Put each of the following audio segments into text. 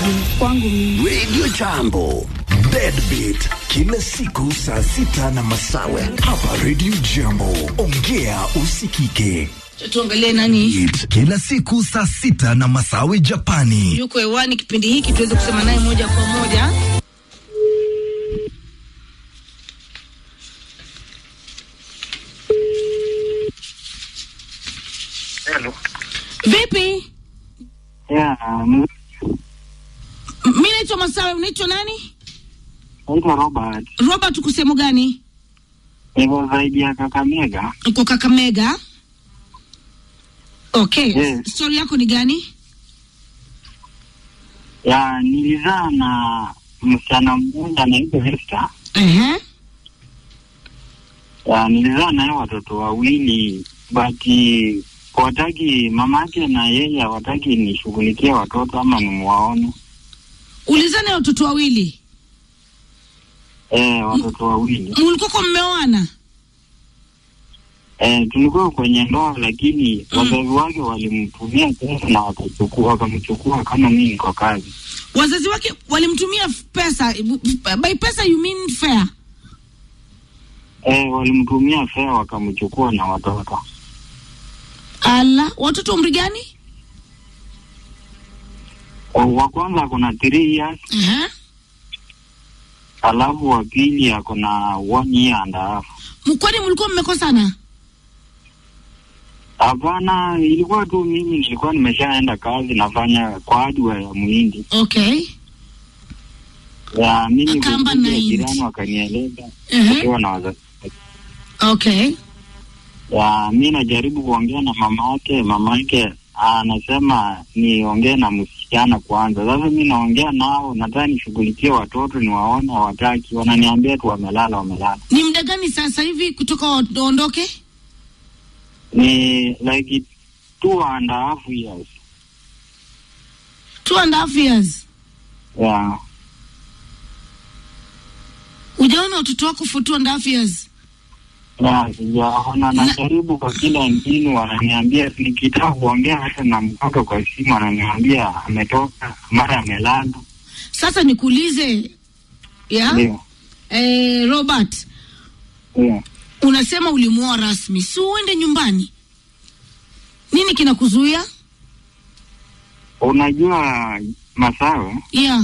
kwangu mimi. Radio Jambo. Deadbeat kila siku saa sita na masawe hapa Radio Jambo. Ongea usikike. tuangalie nani It, kila siku saa sita na masawe Japani. yuko hewani kipindi hiki tuweze kusema naye moja kwa moja Hello. vipi Yeah, um, M- mi naitwa masawe unaitwa nani naitwa Robert. robert uko sehemu gani Niko zaidi ya Kakamega. uko kakamega okay Yes. stori yako ni gani Ya, nilizaa na msichana mmoja anaitwa Esther. Ehe. Ya, nilizaa naye watoto wawili but wataki mamake na yeye hawataki nishughulikie watoto ama nimwaone. ulizana watoto wawili Eh, watoto wawili. mulikuwako mmeoana Eh, tulikuwa kwenye ndoa lakini wazazi wake walimtumia pesa na wakachukua wakamchukua kama mimi niko kazi. wazazi wake walimtumia f- pesa by pesa you mean fair Eh, walimtumia fea wakamchukua na watoto. ala watoto umri gani Wa- wa kwanza ako na three years Ehe. alafu wa pili ako na one year and a half. M- kwani mlikuwa mmekosana Hapana, ilikuwa tu mimi nilikuwa nimeshaenda kazi nafanya kwa hardware ya muhindi okay ya mimi Akamba kukuja night. jirani wakanieleza Ehe. akiwa na wazazi okay ya mi najaribu kuongea na mama yake, mama yake anasema niongee na msichana kwanza. Sasa mi naongea nao, nataka nishughulikie watoto niwaone, hawataki, wananiambia tu wamelala, wamelala. ni muda gani sasa hivi kutoka waondoke Ni like two and a half years two and a half years yeah. ujaona watoto wako for two and a half years Ya, sijaona, najaribu kwa kila mbinu, wananiambia nikitaka kuongea hata na mtoto kwa simu, ananiambia ametoka, mara amelala. sasa nikuulize ya Ndio, eh, robert ndio. unasema ulimuoa rasmi si uende nyumbani nini kinakuzuia Unajua Masawe, yeah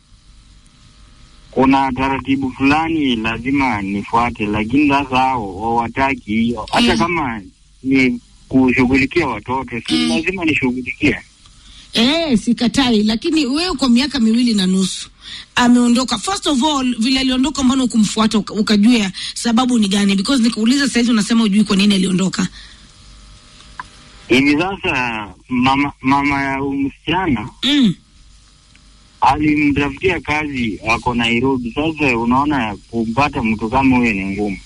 kuna taratibu fulani lazima nifuate, lakini sasa hao hawataki hiyo. Hata Mm. kama ni kushughulikia watoto, si Mm. lazima nishughulikie. Eh, sikatai, lakini wewe kwa miaka miwili na nusu ameondoka. First of all, vile aliondoka, mbona ukumfuata uka- ukajua sababu ni gani? Because nikuuliza saizi unasema ujui kwa nini aliondoka. Hivi sasa mama, mama ya huyu msichana Mm. alimtafutia kazi, ako Nairobi. Sasa unaona kumpata mtu kama huyo ni ngumu.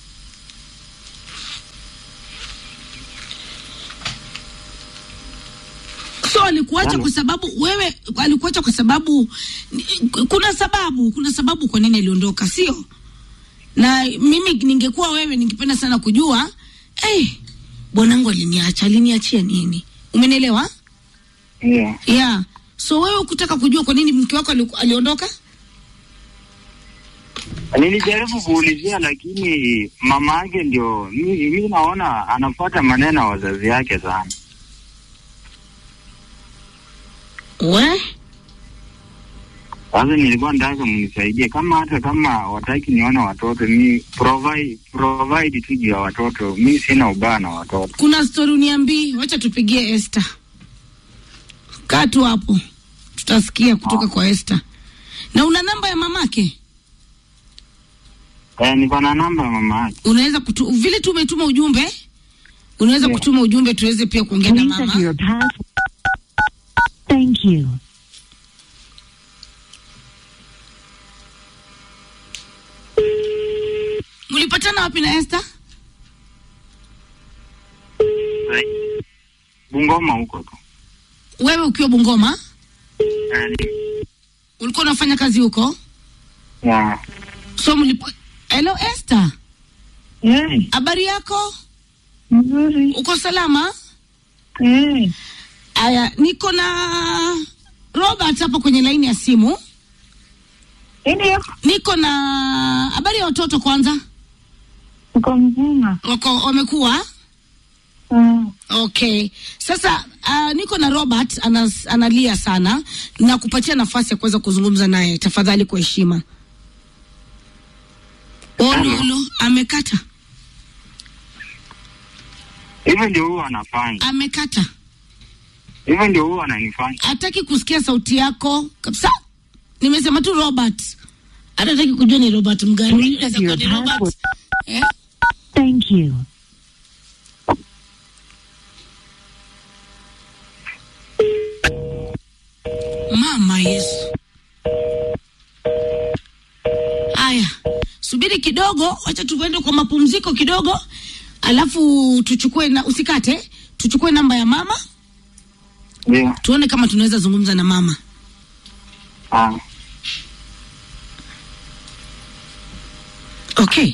So alikuacha Hello. kwa sababu wewe, alikuacha kwa sababu kuna sababu, kuna sababu kwa nini aliondoka, sio? Na mimi ningekuwa wewe, ningependa sana kujua eh, bwanangu aliniacha, aliniachia nini? Umenielewa? Yeah. yeah so wewe kutaka kujua kwa nini mke wako ali- aliondoka Nilijaribu kuulizia, lakini mama yake ndio mi, mi naona anafuata maneno ya wazazi yake sana. we Sasa nilikuwa nataka mnisaidie, kama hata kama wataki nione watoto, mi provide provide tu juu ya watoto. Mi sina ubaya na watoto. kuna stori uniambii wacha tupigie Esther kaa tu hapo tutasikia kutoka kwa Esther na una namba ya mamake Eh, niko na namba ya mama yake. unaweza kutu, vile tu umetuma ujumbe unaweza Yeah. kutuma ujumbe tuweze pia kuongea na Please enter mama your password. Thank you. mlipatana wapi na Esther Bungoma huko tu. wewe ukiwa Bungoma Eh, ni- ulikuwa unafanya kazi huko yeah. so mlipo hello Esther Eh, habari yako mzuri. uko salama Eh, aya niko na Robert hapa kwenye laini ya simu. Ndio, Niko na habari ya watoto kwanza. uko mzima? Wako wamekuwa Mm. Okay, sasa uh, niko na Robert anas, analia sana na kupatia nafasi ya kuweza kuzungumza naye, tafadhali kwa heshima. Ololo amekata, Hivyo ndio huwa anafanya, amekata, hivyo ndio huwa ananifanya. hataki kusikia sauti yako kabisa. Nimesema tu Robert, hata hataki kujua ni Robert mgani. Inaweza kuwa ni Robert eh? Thank you. Mama Yesu. Haya, subiri kidogo, wacha tuende kwa mapumziko kidogo, alafu tuchukue na usikate, tuchukue namba ya mama Ndio. tuone kama tunaweza zungumza na mama. Ah. Okay,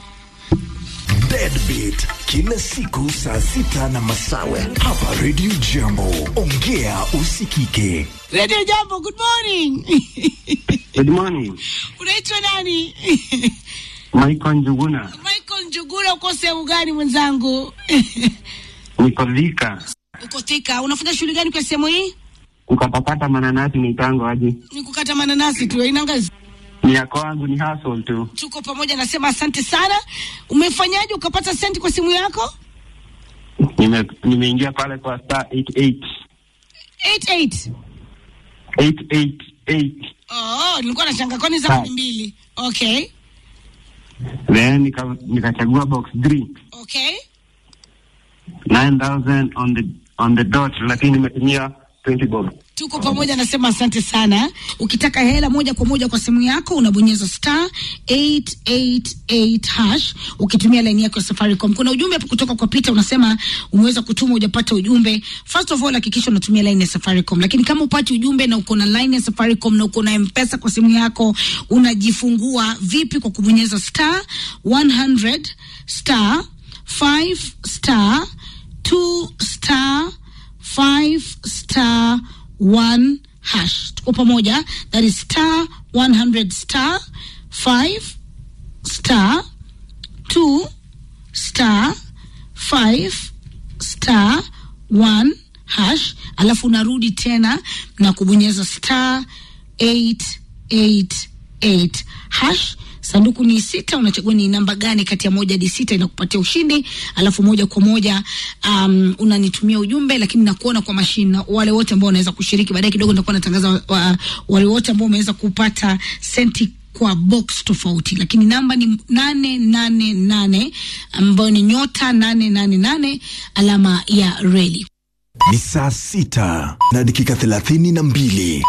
Deadbeat kila siku saa sita na masawe hapa Radio Jambo. Ongea usikike. Radio Jambo, good morning. Good morning. Unaitwa nani? Michael Njuguna. Michael Njugura, uko sehemu gani mwenzangu? Niko Thika. uko Thika. Unafanya shughuli gani kwa sehemu hii? Kukatakata mananasi ni tango aje. Ni kukata mananasi tu, inanga Ni ya kwangu ni hustle tu. tuko pamoja, nasema asante sana. Umefanyaje ukapata senti kwa simu yako? Nime nimeingia pale kwa star 88 88. 888 Oh, nilikuwa nashanga kwani zangu ni Ah. mbili. Okay. then nika nikachagua box 3 Okay. 9000 on the on the dot, lakini nimetumia 20 bob. Tuko pamoja, nasema asante sana. Ukitaka hela moja kwa moja kwa simu yako unabonyeza star 888 hash ukitumia laini yako ya Safaricom. Kuna ujumbe hapo kutoka kwa Peter unasema umeweza kutuma hujapata ujumbe. First of all hakikisha unatumia laini ya Safaricom. Lakini kama upati ujumbe na uko na laini ya Safaricom na uko na M-Pesa kwa simu yako unajifungua vipi kwa kubonyeza star 100 star 5 star 2 star 5 star 1 hash. Tuko pamoja, that is star 100 star 5 star 2 star 5 star 1 hash, alafu unarudi tena na kubonyeza star 888 hash sanduku ni sita, unachagua ni namba gani kati ya moja hadi sita inakupatia ushindi, alafu moja kwa moja um, unanitumia ujumbe, lakini nakuona kwa mashine na wale wote ambao wanaweza kushiriki. Baadaye kidogo nitakuwa natangaza wa, wa, wale wote ambao wameweza kupata senti kwa box tofauti, lakini namba ni nane nane nane ambayo ni nyota nane nane nane alama ya reli. Ni saa sita na dakika thelathini na mbili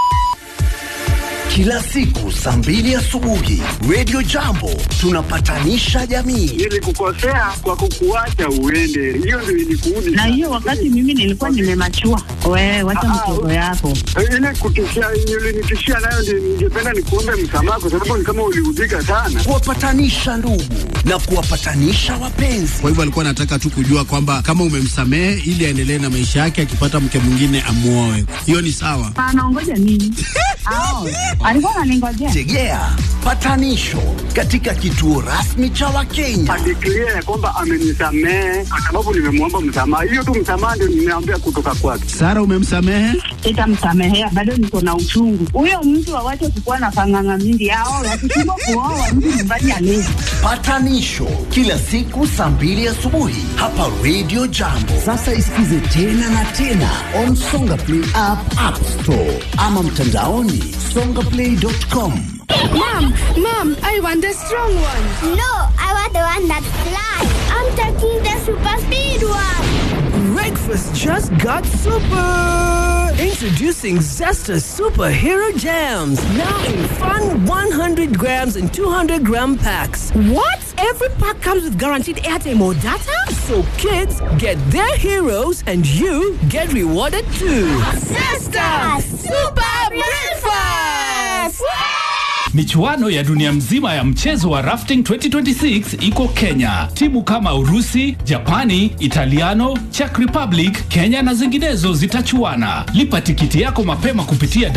kila siku saa mbili asubuhi Radio Jambo tunapatanisha jamii. Nilikukosea kwa kukuacha uende, hiyo ndio ilikuudi. Na hiyo wakati mimi nilikuwa nimemachua. Wewe wacha mtoto yako. ile kutishia ulinitishia nayo, ndio ningependa nikuombe msamaha, kwa sababu ni kama uliudhika sana. Kuwapatanisha ndugu na kuwapatanisha wapenzi. Kwa hivyo alikuwa anataka tu kujua kwamba kama umemsamehe ili aendelee na maisha yake, akipata mke mwingine amuoe. Hiyo ni sawa. Anaongoja nini? Ao, alikuwa ananingojea. Tegea patanisho katika kituo rasmi cha Wakenya. Adeklia ya kwamba amenisamehe kwa sababu nimemwomba msamaha. Hiyo tu msamaha ndio nimeambia kutoka kwake. Sara, umemsamehe? Sitamsamehea, bado niko na uchungu. Huyo mtu awache kukuwa na panganga mingi. Ao, wakishindwa kuoa mtu nyumbani alezi. Patanisho kila siku saa mbili asubuhi hapa Radio Jambo. Sasa isikize tena na tena on Songa Play app, App Store ama mtandaoni songaplay.com. Mom, mom, I want the strong one. No, I want the one that flies. I'm taking the super speed one. Breakfast just got super! Introducing Zesta Superhero Jams. Now in fun 100 grams and 200 gram packs. What? Every pack comes with guaranteed airtime or data? So kids get their heroes and you get rewarded too. Sister, super breakfast. Michuano ya dunia mzima ya mchezo wa rafting 2026 iko Kenya. Timu kama Urusi, Japani, Italiano, Czech Republic, Kenya na zinginezo zitachuana. Lipa tikiti yako mapema kupitia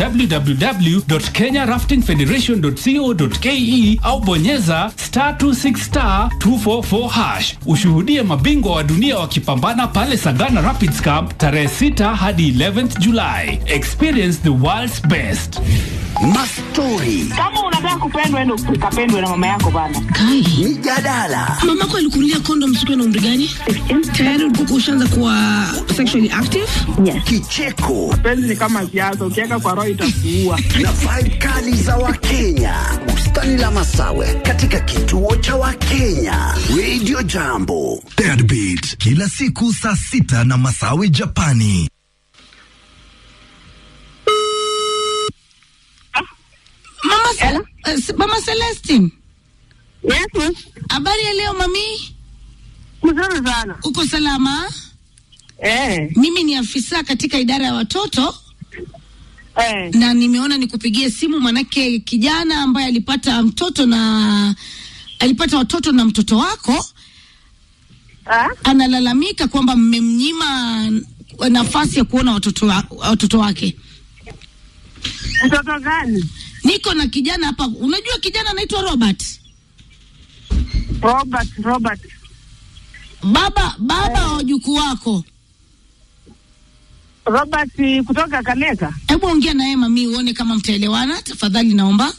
www.kenyaraftingfederation.co.ke au bonyeza star 26 star 244 hash. Ushuhudie mabingwa wa dunia wakipambana pale Sagana Rapids Camp tarehe 6 hadi 11th July. Experience the world's best. Mastori, Kama unataka kupendwa, endo ukapendwe na mama yako bana. Kai, mijadala, mamako alikunulia kondom siku na umri gani? Tayari ulikuwa ushaanza kuwa sexually active? kicheko Penzi ni kama siasa, ukiweka kwa roho itakuua. na vibe kali za Wakenya. Bustani la Masawe katika kituo cha Wakenya. Radio Jambo. Deadbeat kila siku saa sita na Masawi Japani. Mama, Ce- eh, Ce- Mama Celestine. Yes, yes. Habari ya leo mami? Mzuri sana. Uko salama? Eh, Mimi ni afisa katika idara ya watoto eh. na nimeona nikupigie simu manake kijana ambaye alipata mtoto na alipata watoto na mtoto wako Ah? analalamika kwamba mmemnyima nafasi ya kuona watoto, wa, watoto wake. Mtoto gani? Niko na kijana hapa, unajua kijana anaitwa Robert. Robert, Robert. Baba baba wa wajukuu wako, Robert kutoka Kaneka. hebu ongea naye mami, uone kama mtaelewana tafadhali, naomba.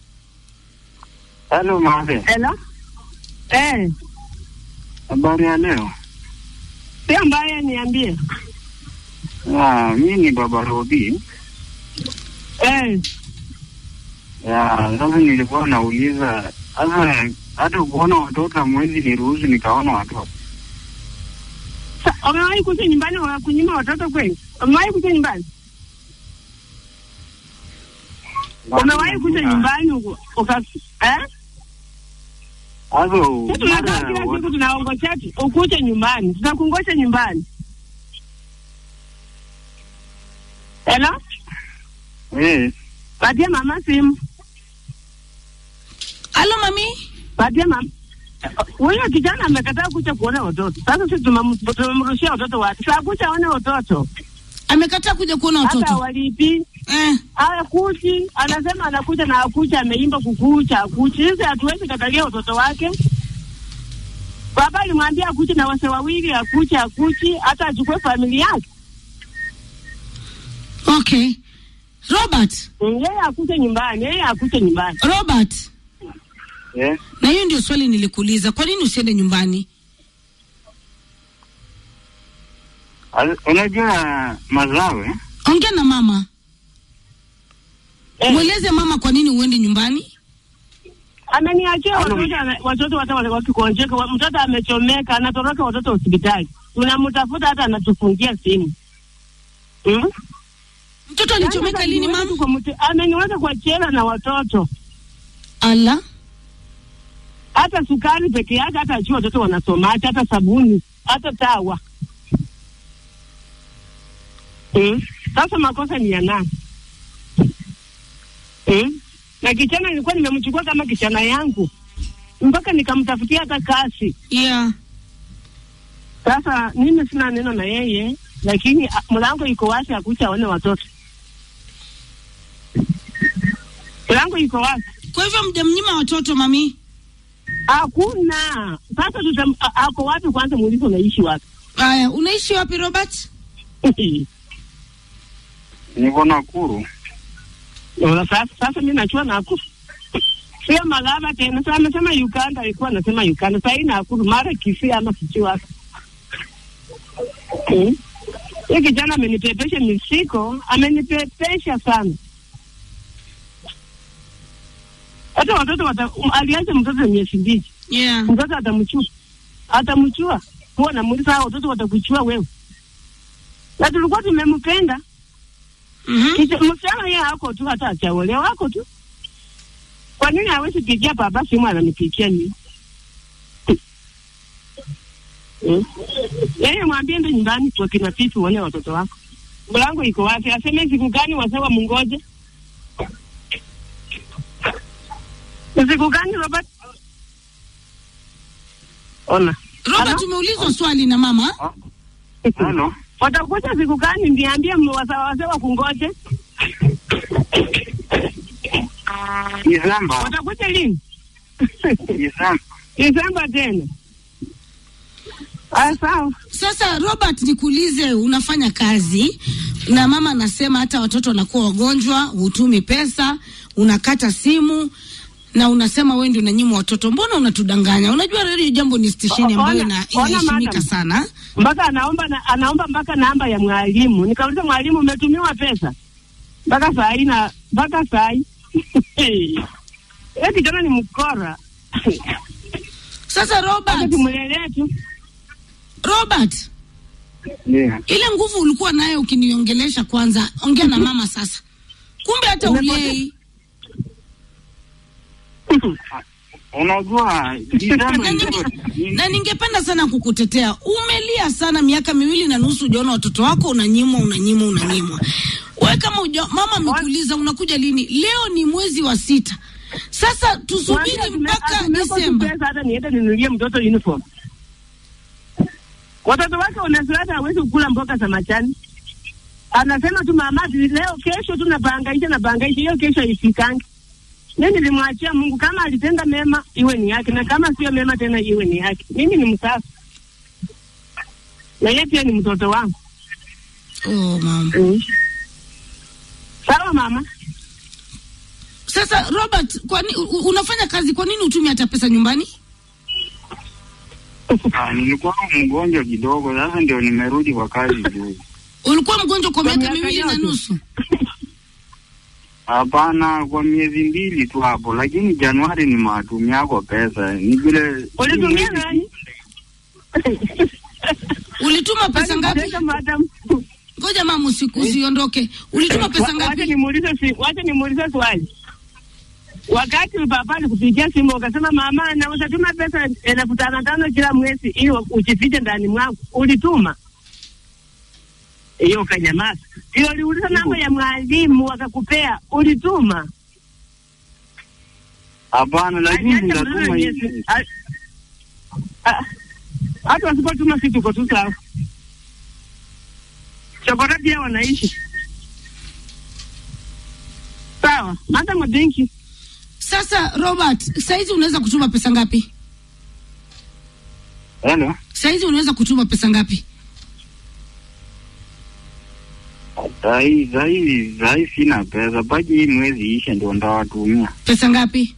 Halo Mabe, Hello? Eh, habari ya leo? si ambaye niambie. Ah, mi ni baba Robi. Eh, Ya, sasa nilikuwa nauliza sasa, hata kuona watoto hamwezi niruhusu nikaona watoto. sa- umewahi kuja nyumbani wa kunyima watoto kweli? Umewahi kuja nyumbani? Umewahi kuja nyumbani uka- uka eh? Sasa Sisi tunakaa mara kila wa- siku tunaongoja tu ukuje nyumbani, tunakungoja nyumbani. Hello? eh, Patia mama simu. Halo mami, Patia mama. Huyo kijana amekataa kuja kuona watoto. Sasa sisi tumem- tumemrushia watoto wapi? Sasa kuja aone watoto. amekataa kuja kuona Hata watoto walipi. eh. Hakuji, anasema anakuja na akuja, ameimba kukucha, akuji. Sisi hatuwezi katalia watoto wake. Baba alimwambia akuje na wase wawili, akuje, akuji, hata achukue familia yake. Okay, Robert, Mm, Yeye akuje nyumbani, yeye akuje nyumbani. Robert, eh, na hiyo ndio swali nilikuuliza, kwa nini usiende nyumbani? Al- unajua Mazawe, Ongea na mama, mweleze mama kwa nini uende nyumbani. Ameniachia Halo. watoto, ana- watoto hata wale wakikonjeka, wa- mtoto amechomeka, anatoroka watoto hospitali, tunamtafuta hata anatufungia simu mm? Mtoto alichomeka Yaani lini ameniweka mama? kwa mte- Ameniweka kwa chela na watoto, Ala, hata sukari peke yake, hata ajua watoto wanasomaje, hata sabuni, hata tawa mm? Sasa makosa ni ya nani mm? Na kichana nilikuwa nimemchukua kama kichana yangu mpaka nikamtafutia hata kazi yeah. Sasa mimi sina neno na yeye, lakini a, mlango iko wazi, akucha aone watoto. Mlango iko wazi, Kwa hivyo mjamnyima watoto mami? hakuna. Sasa tutam, a- ako wapi kwanza? Muulize unaishi wapi? Aya, unaishi wapi Robert? niko Nakuru. Ona Sasa sasa mimi najua Nakuru sio Malaba tena. Sasa amesema Uganda, alikuwa anasema Uganda, sasa hii Nakuru, mara Kisii ama sijui wapi. Hmm. Hii kijana amenipepesha misiko, amenipepesha sana. Hata watoto wata, um, aliacha mtoto miezi mbili, Yeah. mtoto atamchua, atamchua. Huwa namuuliza hao watoto watakuchua wewe, na tulikuwa tumempenda Mhm. Kicha- msichana yeye hako tu, hata achaolewa hako tu. Kwa nini hawezi pigia baba simu ananipigia nini? Hmm? Yeye mwambie ndo nyumbani kwa kina Pitu uone watoto wako. Mlango iko wazi, aseme siku gani wasewa mungoje. Siku gani Robert? Ona. Robert, umeulizwa swali na mama. Halo. Watakuja siku gani? Niambie wazee wa kungoje. Disemba. Watakuja lini? Disemba. Disemba tena. Ah, sawa. Sasa Robert, nikuulize, unafanya kazi na mama anasema hata watoto wanakuwa wagonjwa, hutumi pesa, unakata simu na unasema wewe ndio unanyima watoto. Mbona unatudanganya? Unajua Radio Jambo ni stesheni ambayo Ona- ina- ona inaheshimika madam. sana. mpaka anaomba na, anaomba mpaka namba ya mwalimu. Nikauliza mwalimu, umetumiwa pesa? Mpaka saa hii na mpaka saa hii eti kijana ni mkora. Sasa Robert, tumlelee tu Robert, Yeah. ile nguvu ulikuwa nayo ukiniongelesha kwanza, ongea na mama sasa. Kumbe hata ulei Unajua Disemba na, ndio ninge, na ningependa sana kukutetea. Umelia sana miaka miwili na nusu, ujaona watoto wako unanyimwa, unanyimwa, unanyimwa. Wewe kama uja, mama amekuuliza unakuja lini? Leo ni mwezi wa sita. Sasa tusubiri Kwanza mpaka atume- atume Desemba. pesa hata niende ninunulie mtoto uniform. Watoto wake unasiwata hawezi kukula mboga za majani. Anasema tu mama, ati leo kesho tu nabangaisha nabangaisha, hiyo kesho haifikangi. Mimi nilimwachia Mungu, kama alitenda mema iwe ni yake, na kama sio mema tena iwe ni yake. Mimi ni msafi na yeye pia ni mtoto wangu. Oh, mama. Mm. Sawa mama. Sasa Robert, kwani u- u- unafanya kazi, kwa nini utumie hata pesa nyumbani? Ah, nilikuwa mgonjwa kidogo, sasa ndio nimerudi kwa kazi juu. Ulikuwa mgonjwa kwa Kwa miaka miaka miwili na yote. nusu. Hapana, kwa miezi mbili tu hapo, lakini Januari ni matumia yako pesa, ni vile Ulitumia nani? Ulituma pesa ngapi? Sasa madam. Ngoja mama, usiku usiondoke. Ulituma pesa Wa- Wacha ngapi? nimuulize si, wacha nimuulize swali. Wakati baba alikupigia simu ukasema mama, naweza tuma pesa elfu tano tano kila mwezi ili ujifiche ndani mwangu, ulituma hiyo? Ukanyamaza. Ndio uliuliza namba ya mwalimu wakakupea, ulituma? hapana, lakini Acha nitatuma maneno hivi. Yesu. A- a- Hata wasipotuma si tuko tu sawa. Chokora pia wanaishi sawa. Madam, thank you. Sasa Robert, saizi unaweza kutuma pesa ngapi? Hello. Saizi unaweza kutuma pesa ngapi? Sahi sahi sahi sina pesa, baki hii mwezi ishe ndio ndawatumia Pesa ngapi?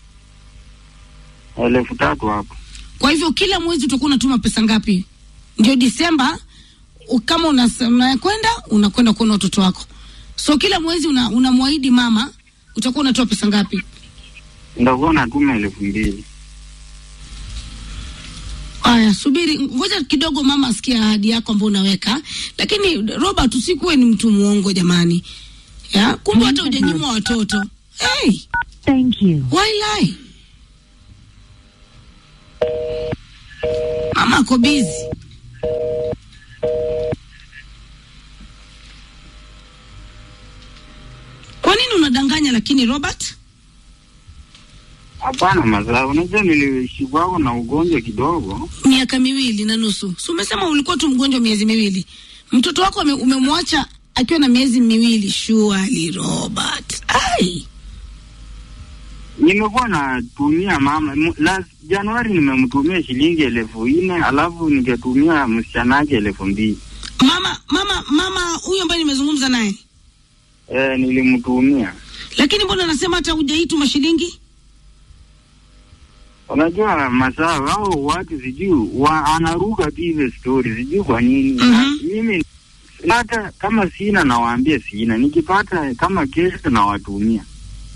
elfu tatu hapo. Kwa hivyo kila mwezi utakuwa unatuma pesa ngapi? Ndio Disemba u- kama unas- unakwenda unakwenda kuona watoto wako, so kila mwezi una- unamwahidi mama utakuwa unatoa pesa ngapi? Ndakuwa natuma elfu mbili. Aya, subiri, ngoja kidogo mama asikie ahadi yako ambayo unaweka. Lakini Robert, usikuwe ni mtu muongo jamani, ya kumbe hata hujanyimwa watoto. Hey, Thank you. why lie? Mama ako busy. Kwa nini unadanganya lakini Robert? Hapana mazao, unajua nilishikwa na ugonjwa kidogo. miaka miwili na nusu. Si umesema ulikuwa tu mgonjwa miezi miwili? Mtoto wako ume- umemwacha akiwa na miezi miwili? Surely Robert. Ai, Nimekuwa natumia mama mu- last Januari nimemtumia shilingi elfu nne alafu ningetumia msichana wake elfu mbili mama mama mama huyu ambaye nimezungumza naye, eh, nilimtumia. lakini mbona anasema hata hujaituma shilingi? Unajua mazao hao watu sijui wa, anaruka tu hizo story sijui kwa nini. Na Mimi hata kama sina nawaambia sina, nikipata kama kesho nawatumia.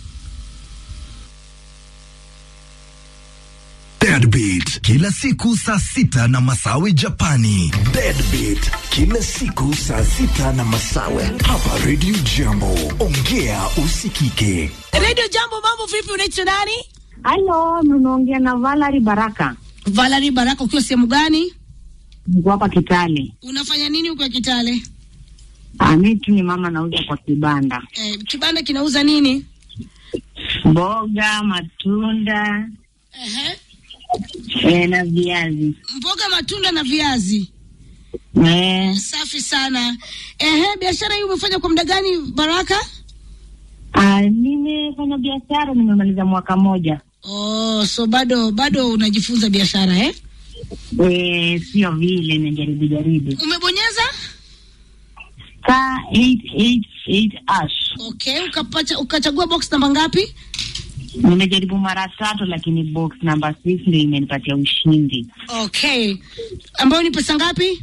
Deadbeat kila siku saa sita na masawi Japani. Deadbeat kila siku saa sita na masawe hapa Radio Jambo. Ongea usikike. Radio Jambo, mambo vipi? Unaitwa nani? Halo, mnaongea na Valerie Baraka. Valerie Baraka, ukiwa sehemu gani? Niko hapa Kitale. Unafanya nini huko Kitale? Ah, mimi tu ni mama nauza kwa kibanda. Eh, kibanda kinauza nini? mboga, matunda Ehe. eh, na viazi Mboga, matunda na viazi. eh. Safi sana. Ehe, biashara hii umefanya kwa muda gani Baraka? Ah, nimefanya biashara nimemaliza mwaka moja Oh, so bado bado unajifunza biashara eh? eh, sio vile najaribu jaribu Umebonyeza? star 888 ash Okay, ukapata ukachagua box namba ngapi? nimejaribu mara tatu lakini box number 6 ndio imenipatia ushindi Okay. Ambayo ni pesa ngapi?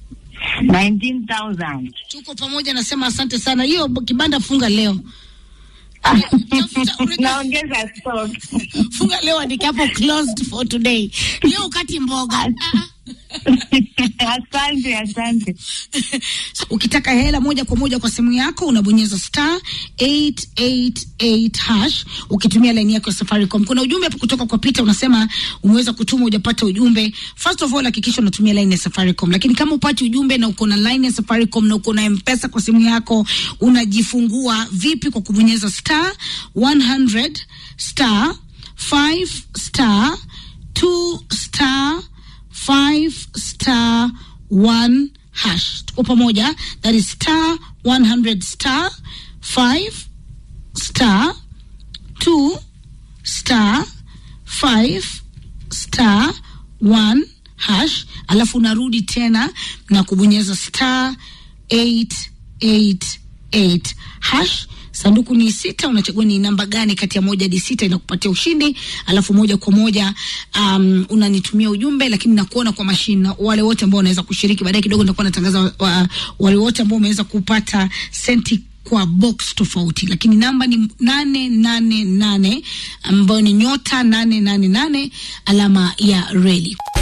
19000 Tuko pamoja, nasema asante sana. Hiyo kibanda funga leo. naongeza stock Funga leo andika hapo closed for today. Leo ukati mboga. Ah, ah. asante asante Ukitaka hela moja kwa moja kwa simu yako unabonyeza star 888 hash ukitumia laini yako ya Safaricom. Kuna ujumbe hapo kutoka kwa Peter unasema umeweza kutuma hujapata ujumbe. First of all hakikisha unatumia laini ya Safaricom. Lakini kama upati ujumbe na uko na laini ya Safaricom na uko na M-Pesa kwa simu yako unajifungua vipi kwa kubonyeza star 100 star 5 star 2 star 5 star 1 hash. Tuko pamoja, that is star 100 star 5 star 2 star 5 star 1 hash, alafu unarudi tena na kubonyeza star 888 hash sanduku ni sita unachagua ni namba gani kati ya moja hadi sita inakupatia ushindi alafu moja kwa moja um, unanitumia ujumbe lakini nakuona kwa mashine na wale wote ambao wanaweza kushiriki baadaye kidogo nitakuwa natangaza wa, wa, wale wote ambao wameweza kupata senti kwa box tofauti lakini namba ni nane nane nane ambayo ni nyota nane nane nane alama ya reli